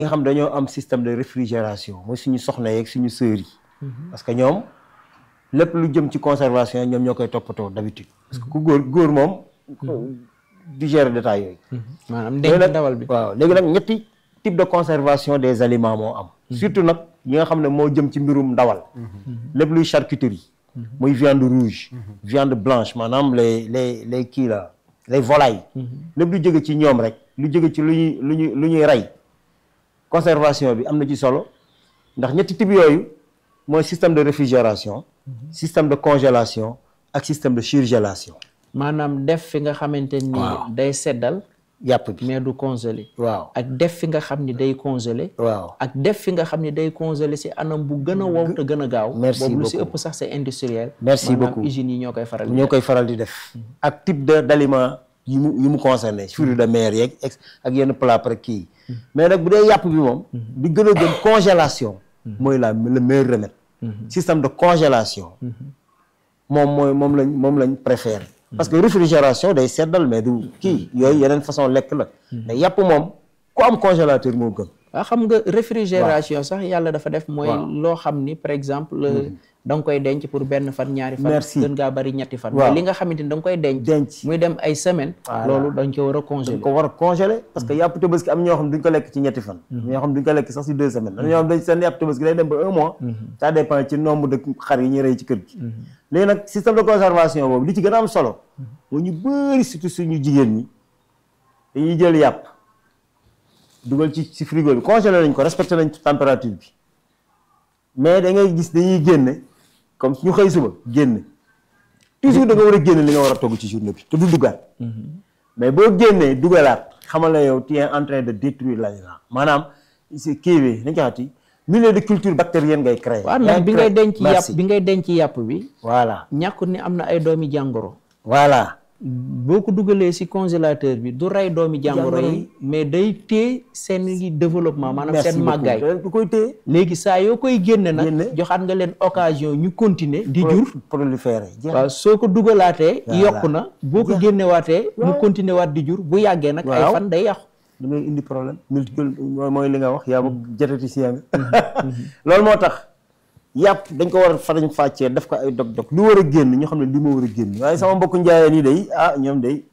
nga xam dañoo am système de réfrigération mooy suñu soxna yeeg suñu sœurs yi parce que ñoom lépp lu jëm ci conservation ñoom ñoo koy toppatoo d'habitude parce que ku góor góor moom du gérer détail yooyu maanaam léegi denc nag ndawal bi waaw léegi nag ñetti type de conservation des aliments moo am surtout nag yi nga xam ne moo jëm ci mbirum ndawal lépp luy charcuterie muy viande rouge viande blanche maanaam les les les kii la les volailles lépp lu jóge ci ñoom rek lu jóge ci lu ñuy lu ñuy lu ñuy rey conservation bi am na ci solo ndax ñetti type yooyu mooy système de réfrigération système de congélation ak système de surgélation maanaam def fi nga xamante ni Waaw. day seddal yàpp bi mais du congelé waaw ak def fi nga xam ni day congelé waaw ak def fi nga xam ni day congelé si anam bu gën a wow te gën a gaaw Merci boobu lu si beaucoup. ëpp sax c'est industriel Merci maanaam beaucoup. usines yi ñoo koy faral di ñoo def. koy faral di def ak type de d'aliment yi mu yi mu concerné fruits de mer yeeg ex ak yenn plat rek kii mais nag bu dee yàpp bi moom di gën a gën congélation mooy la le meilleur remède système de congélation moom mooy moom lañ moom lañ préféré parce que réfrigération day seddal mais du kii yooyu yeneen façon lekk la mais yàpp moom ku am congélateur moo gën waaw xam nga réfrigération sax yàlla dafa def mooy Waaw. loo xam ni par exemple da nga koy denc pour benn fan ñaari fan Merci. gën ngaa bari ñetti fan Waaw. mais li nga xamante ni da nga koy denc denc muy dem ay semaine Voilà. loolu dañ ko war a dañ congeler ko war a congeler parce que yàpp tabaski am ñoo xam duñ ko lekk ci ñetti fan ñoo xam duñ ko lekk sax si deux semaines am ñoo xam dañ seen yàpp tabaski day dem ba un mois ça dépend ci nombre de xar yi ñuy rey ci kër gi léegi nag système de conservation boobu li ci gën a am solo moo ñu bëri surtout suñu jigéen ñi dañuy jël yàpp dugal ci ci frigo bi congelé nañ ko respecté nañ température bi mais da ngay gis dañuy génne comme ñu xëy suba génne toujours da nga war a génne li nga war a togg ci journée bi te du duggaat mais boo génnee dugalaat xamal na yow tu es en train de détruire l'aliment maanaam si kii bi nañ ko xati milieu de culture bactérienne ngay créer waaw ndax bi ngay denc yàpp Merci. bi ngay denc yàpp bi voilà ñàkkut ni am na ay doomi jàngoro voilà boo ko dugalee ci congélateur bi du rey doomi jàngoro Jàngoro yi yi. mais day téye seen li développement maanaam merci seen beaucoup màggaay du koy téye léegi saa yoo koy génne nag Génne. joxaat nga leen occasion ñu continuer di jur proliférer jeex waaw soo ko dugalaatee Voilà. yokku na boo ko génnewaatee mu continuer waat di jur bu yàggee nag ay Waaw. fan day yàqu da ngay indi problème multicule mooy mooy li nga wax yaa bëgg diététicien nga loolu moo tax yàpp dañ ko war a farañ fàccee def ko ay dog-dog lu war a génn ñu xam ne li ma war a génn waaye sama mbokku njaayeen yi day ah ñoom day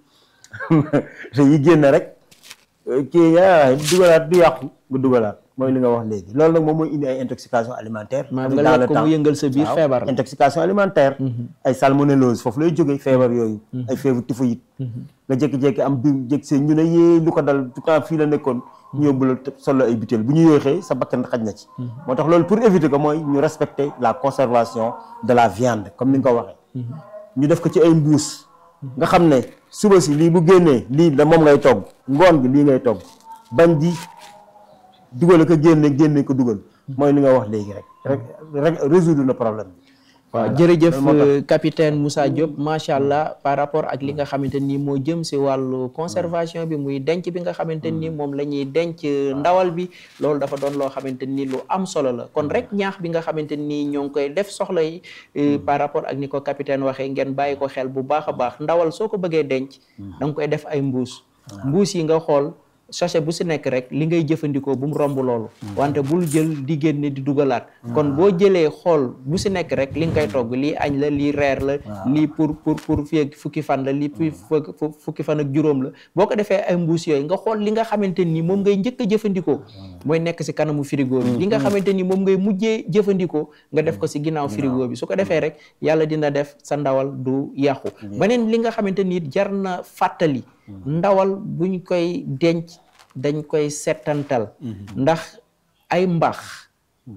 dañuy génn rek kii ah dugalaat du yàqu nga dugalaat mooy li nga wax léegi loolu nag moom mooy indi ay intoxication alimentaire maanaam avec nga dans lekk le ko mu temps. yëngal sa biir waaw, feebar la. intoxication alimentaire ay salmonellose foofu lay jógee feebar yooyu ay feebar typhoïde nga jékki-jékki am biir jékki seen ñu ne yee lu ko dal tout temps fii la nekkoon ñu yóbbu la solo ay butéel bu ñu yéexee sa bakkan xaj na ci moo tax loolu pour éviter ko mooy ñu respecter la conservation de la viande comme ni nga ko waxee ñu def ko ci ay mbuus nga xam ne suba si lii bu génnee lii da moom ngay togg ngoon gi lii ngay togg bañ di dugal ko génne génne ko dugal mooy li nga wax léegi rek rek rek résoudre le problème bi waaw jërëjëf euh, capitaine Moussa Diop macha allah par rapport ak li nga xamante ni moo jëm si wàllu conservation bi muy denc bi nga xamante ni moom la ñuy denc ndawal bi loolu dafa doon loo xamante ni lu am solo la kon rek ñaax bi nga xamante ni ñoo ngi koy def soxla yi euh, par rapport ak ni ko capitaine waxee ngeen bàyyi ko xel bu baax a baax ndawal soo ko bëggee denc da nga koy def ay mbuus mbuus yi nga xool sachet bu si nekk rek li ngay jëfandikoo bu mu romb loolu wante bul jël di génne di dugalaat kon boo jëlee xool bu si nekk rek li nga koy togg lii añ la lii reer la lii pour pour pour fii ak fukki fan la lii pour fukki fan ak juróom la boo ko defee ay mbuus yooyu nga xool li nga xamante ni moom ngay njëkk a jëfandikoo mooy nekk si kanamu frigo bi li nga xamante ni moom ngay mujjee jëfandikoo nga def ko si ginnaaw frigo bi su ko defee rek yàlla dina def sa ndawal du yàqu beneen li nga xamante ni jar na fàttali ndawal buñ koy denc dañ koy settantal ndax ay mbax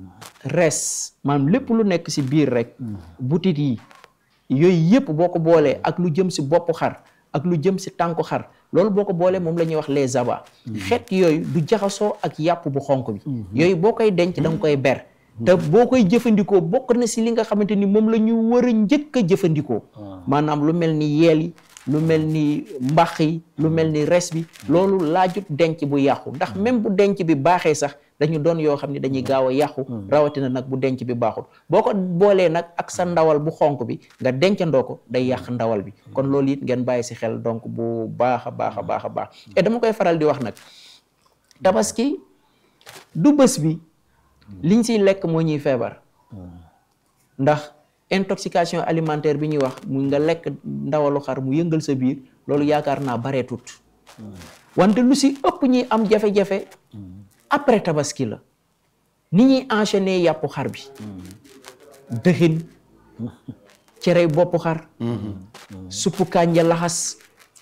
res maanaam lépp lu nekk si biir rek butit yi yooyu yëpp boo ko boolee ak lu jëm si boppu xar ak lu jëm si tànku xar loolu boo ko boolee moom la ñuy wax les abats xeet yooyu du jaxasoo ak yàpp bu xonk bi yooyu boo koy denc da nga koy ber te boo koy jëfandikoo bokk na si li nga xamante ni moom la ñu war a njëkk a jëfandikoo maanaam lu mel ni yeel yi lu mel ni mbax yi lu mel ni res bi loolu laajut denc bu yàqu ndax même bu denc bi baaxee sax dañu doon yoo xam ne dañuy gaaw a yàqu rawatina nag bu denc bi baaxul boo ko boolee nag ak sa ndawal bu xonk bi nga dencandoo ko day yàq ndawal bi kon loolu it ngeen bàyyi si xel donc bu baax a baax a baax a baax et dama koy faral di wax nag tabaski du bés bi liñ siy lekk moo ñuy feebar ndax intoxication alimentaire bi ñuy wax mu nga lekk ndawalu xar mu yëngal sa biir loolu yaakaar naa bareetut wante lu si ëpp ñuy am jafe-jafe après tabaski la ni ñuy enchaîner yàppu xar bi dëxin cerey boppu xar suppu kànja laxas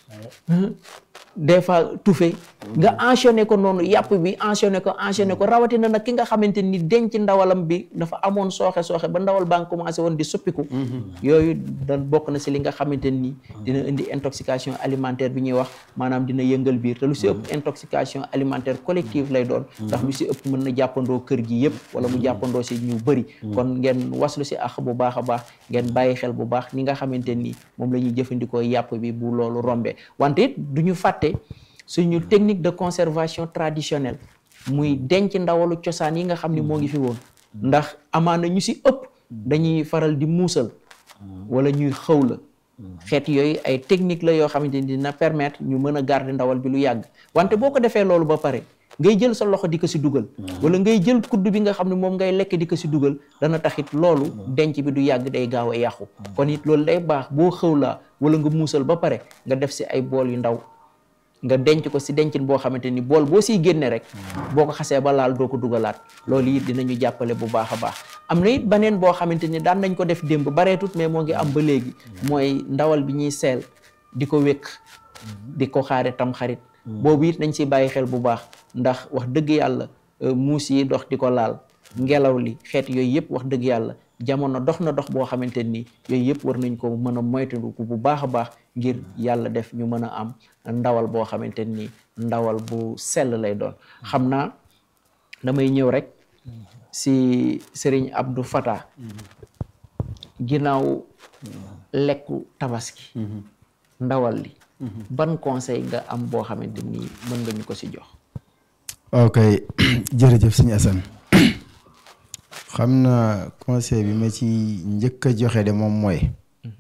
des fois tufe nga enchaîné ko noonu yàpp bi enchaîné ko enchaîné ko rawatina nag ki nga xamante ni denc ndawalam bi dafa amoon sooxe sooxe ba ndawal baa ngi commencé woon di suppiku yooyu da bokk na si li nga xamante ni dina indi intoxication alimentaire bi ñuy wax maanaam dina yëngal biir te lu si ëpp intoxication alimentaire collective lay doon ndax lu si ëpp mën na jàppandoo kër gi yëpp wala mu jàppandoo si ñu bëri kon ngeen waslu si ax bu baax a baax ngeen bàyyi xel bu baax ni nga xamante ni moom la ñuy jëfandikoo yàpp bi bu loolu rombee wante it du ñu fàtte suñu technique de conservation traditionnelle muy denc ndawalu cosaan yi nga xam ni moo ngi fi woon ndax amaana ñu si ëpp dañuy faral di muusal wala ñuy xëw la xeet yooyu ay technique la yoo xamante ni dina permettre ñu mën a garder ndawal bi lu yàgg wante boo ko defee loolu ba pare ngay jël sa loxo di ko si dugal wala ngay jël kudd bi nga xam ne moom ngay lekk di ko si dugal dana taxit loolu denc bi du yàgg day gaaw a yàqu kon it loolu day baax boo xëw laa wala nga muusal ba pare nga def si ay bool yu ndaw nga denc ko si dencin boo xamante ni bool boo siy génne rek boo ko xasee ba laal doo ko dugalaat loolu it dinañu jàppale bu baax a baax am na it beneen boo xamante ni daan nañ ko def démb bareetut mais moo ngi am ba léegi mooy ndawal bi ñuy seel di ko wékk di ko xaare tam xarit boobu it nañ si bàyyi xel bu baax ndax wax dëgg yàlla muus yi dox di ko laal ngelaw li xeet yooyu yëpp wax dëgg yàlla jamono dox na dox boo xamante ni yooyu yëpp war nañ ko mën a moytandiku bu baax a baax ngir yàlla def ñu mën a am ndawal boo xamante ni ndawal bu sell lay doon xam naa damay ñëw rek si Serigne Abdou Fata ginnaaw lekku tabaski ndawal li ban conseil nga am boo xamante ni mën nga ñu ko si jox ok jërëjëf sëñ Assane xam na conseil bi ma ci njëkk a joxe de moom mooy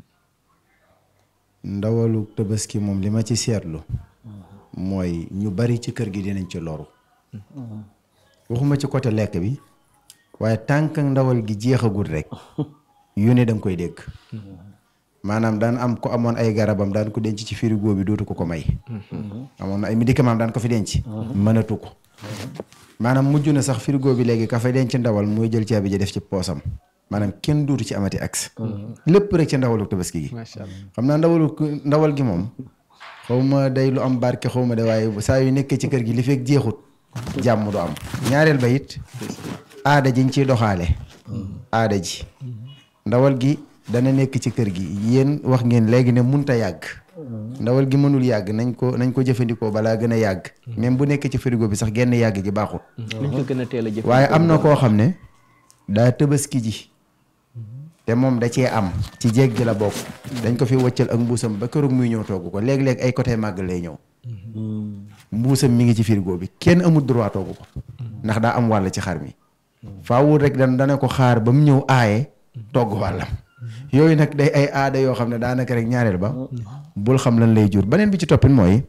ndawalu tabaski moom li ma ci seetlu mooy ñu bari ci kër gi dinañ ci loru waxuma ci côté lekk bi waaye tànk ndawal gi jeexagul rek yu ne da nga koy dégg maanaam daan am ko amoon ay garabam daan ko denc ci frigo bi dootu ko ko may amoon na ay médicament daan ko fi denc mënatu ko maanaam mujj na sax frigo bi léegi ka fa denc ndawal mooy jël caabi ji def ci poosam maanaam kenn dootu ci amati accès lépp rek ci ndawalu tabaski gi xam naa ndawalu ndawal gi moom xaw ma day lu am barke xaw ma de waaye saa yu nekkee ci kër gi li fekk jeexut jàmm du am ñaareel ba it aada jiñ ciy doxaale aada ji ndawal gi dana nekk ci kër gi yéen wax ngeen léegi ne munta yàgg ndawal gi mënul yàgg nañ ko nañ ko jëfandikoo balaa gën a yàgg même bu nekk ci frigo bi sax genn yàgg gi baaxut nañ ko gën a teel a jëf waaye am na koo xam ne daa tëbaski ji te moom da cee am ci jéeg gi la bokk dañ ko fi wëccal ak mbuusam ba këroog muy ñëw togg ko léeg-léeg ay côté màgg lay ñëw mbuusam mi ngi ci frigo bi kenn amul droit togg ko ndax daa am wàll ci xar mi faawul rek dan dana ko xaar ba mu ñëw aaye togg wàllam yooyu nag day ay aada yoo xam ne daanaka rek ñaareel ba bul xam lan lay jur beneen bi ci toppin mooy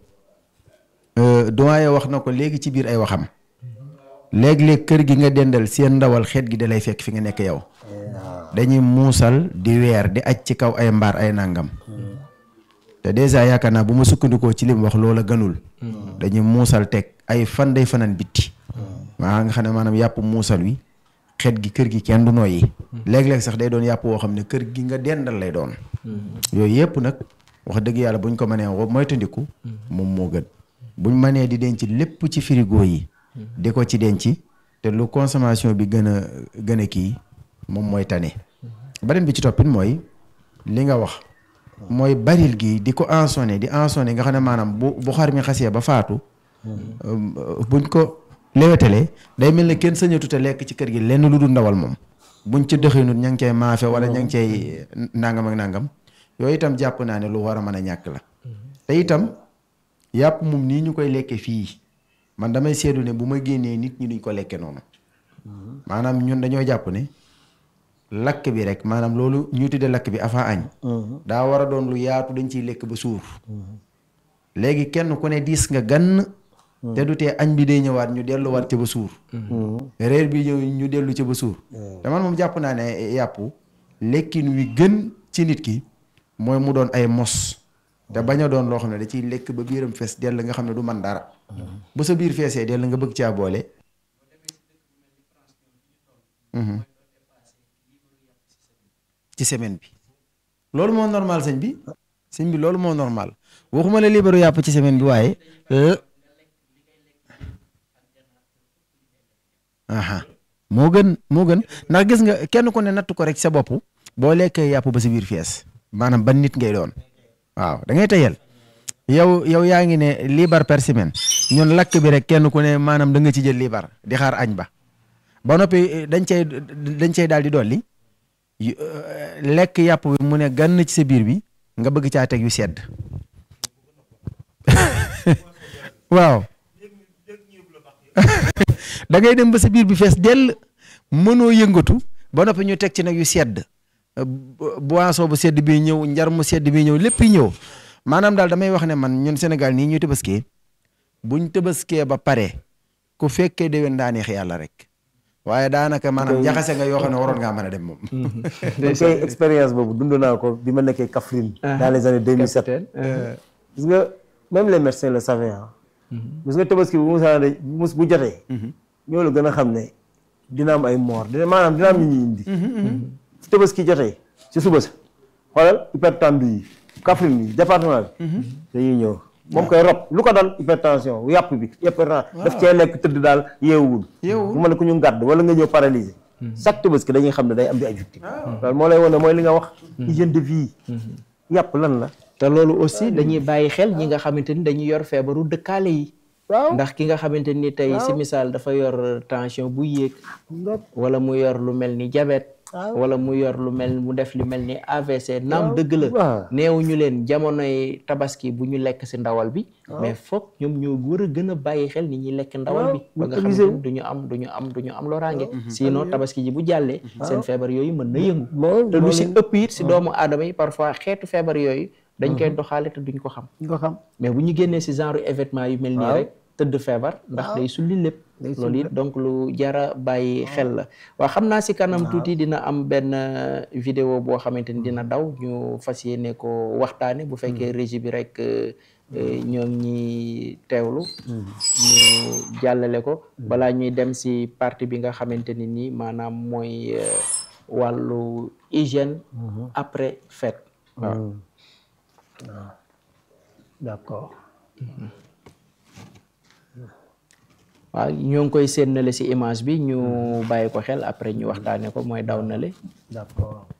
doyen wax na ko léegi ci biir ay waxam léeg-léeg kër gi nga dendal seen ndawal xeet gi da lay fekk fi nga nekk yow dañuy muusal di weer di aj ci kaw ay mbaar ay nàngam te dèjà yaakaar naa bu ma sukkandikoo ci li mu wax loola gënul dañuy muusal teg ay fan day fanaan bitti waa nga xam ne maanaam yàpp muusal wi xeet gi kër gi kenn du nooyi léeg-léeg sax day doon yàpp woo xam ne kër gi nga dendal lay doon yooyu yëpp nag wax dëgg yàlla buñ ko mënee moytandiku moom moo gën buñ mënee di denc lépp ci frigo yi di ko ci denc te lu consommation bi gën a gën a kii moom mooy tane beneen bi ci toppin mooy li nga wax mooy baril gi di ko ensonné di ensonné nga xam ne maanaam bu bu xar mi xasee ba faatu buñ ko lewetalee day mel ne kenn sañatute lekk ci kër gi lenn lu dul ndawal moom buñ ci dëxinut ña ngi cay maafe wala ña ngi cay nangam ak nangam yooyu itam jàpp naa ne lu war a mën a ñàkk la te itam yàpp moom nii ñu koy lekke fii man damay seedu ne bu ma génnee nit ñi duñ ko lekke noonu maanaam ñun dañoo jàpp ne lakk bi rek maanaam loolu ñu tudde lakk bi avant añ daa war a doon lu yaatu dañ ciy lekk ba suur léegi kenn ku ne diis nga gann te du tee añ bi day ñëwaat ñu delluwaat ca ba suur reer bi ñëw ñu dellu ca ba suur te man moom jàpp naa ne yàpp lekkin wi gën ci nit ki mooy mu doon ay mos te bañ a doon loo xam ne da ciy lekk ba biiram fees dell nga xam ne du man dara bu sa biir feesee dell nga bëgg caa boole ci semaine bi loolu moo normal sëñ bi sëñ bi loolu moo normal waxuma la libaru yàpp ci semaine bi waaye aha moo gën moo gën ndax gis nga kenn ku ne natt ko rek sa bopp boo lekkee yàpp ba si biir fees maanaam ban nit ngay doon waaw da ngay tayal yow yow yaa ngi ne libar par semaine ñun lakk bi rek kenn ku ne maanaam da nga ci jël libar di xaar añ ba ba noppi dañ cay dañ cay daal di dolli lekk yàpp bi mu ne gann ci sa biir bi nga bëgg caa teg yu sedd waaw da ngay dem ba sa biir bi fees dell mënoo yëngatu ba noppi ñu teg ci nag yu sedd boisson bu sedd bi ñëw njar mu sedd bi ñëw lépp ñëw maanaam daal damay wax ne man ñun Sénégal nii ñuy tëbaskee buñ tëbaskee ba pare ku fekkee déwén daa neex yàlla rek waaye daanaka maanaam jaxase nga yoo xam ne waroon ngaa mën a dem moom. dañ koy expérience boobu dund naa ko bi ma nekkee Kaffrine. dans les années 2007. gis nga même les médecins le savaient ah. gis nga tabaski bu musaa de mus bu jotee. ñoo la gën a xam ne dina am ay mort dina maanaam dina am ñu ñuy indi. su tabaski jotee ci suba sa xoolal hypertendu yi Kaffrine yi département bi. dañuy ñëw. moom koy rob lu ko dal hypertension yàpp bi hypertension daf cee lekk tëdd daal yeewul bu ma ne ku ñu ngàdd wala nga ñëw paralysé chaque tabaski dañuy xam ne day am di ay victime loolu moo lay wane mooy li nga wax hygiène de vie yàpp lan la te loolu aussi dañuy bàyyi xel ñi nga xamante ni dañuy yor feebaru dëkkaale yi waaw ndax ki nga xamante ni tey si misaal dafa yor tension bu yéeg wala mu yor lu mel ni diabète wala mu yor lu mel mu def lu mel ni AVC naam dëgg la neewuñu leen jamonoy tabaski bu ñu lekk si ndawal bi mais foog ñoom ñoo war a gën a bàyyi xel ni ñuy lekk ndawal bi ba nga xamante ni duñu am duñu am duñu am loraange sinon tabaski ji bu jàllee seen feebar yooyu mën na yëngu te lu si ëpp it si doomu aadama yi parfois xeetu feebar yooyu dañ koy doxaale te duñ ko xam ko xam mais bu ñu génnee si genre événement yu mel nii rek tëdd feebar ndax day sulli lépp loolu it donc lu jara bàyyi xel la waaw xam naa si kanam tuuti dina am benn vidéo boo xamante ni dina daw ñu fas yéene ko waxtaane bu fekkee régie bi rek ñoo ngi teewlu ñu jàllale ko balaa ñuy dem si partie bi nga xamante ni nii maanaam mooy wàllu hygiène après fête waaw d'accord waaw ñoo ngi koy séenale ci image bi ñu bàyyi ko xel après ñu waxtaane ko mooy daw nale d'accord